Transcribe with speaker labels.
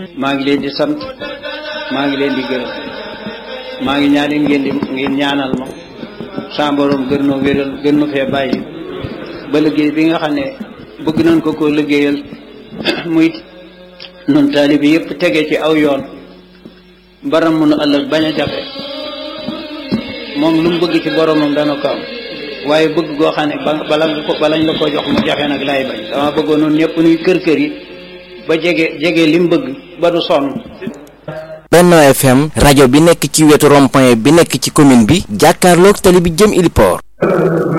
Speaker 1: maa ngi leen di sant maa ngi leen di gërëm maa ngi ñaan ngeen di ngeen ñaanal ma sa borom gën noo wéral gën nu fee bàyyi ba liggéey bi nga xam ne bëgg nañ ko koo liggéeyal muy nun taalibi yëpp tege ci aw yoon baram mënu ëllëg bañ a jafe moom lu mu bëgg ci boromam dana ko am waaye bëgg goo xam ne bala nga ko balañ la ko jox mu jafe nag laay bañ dama bëggoon noonu ñëpp nuy kër kër yi ba jege jege li mu bëgg ba du sonn
Speaker 2: Benno FM rajo bi nekk ci wetu rond-point bi nekk ci commune bi jàkkaarloog tali bi jëm Iliport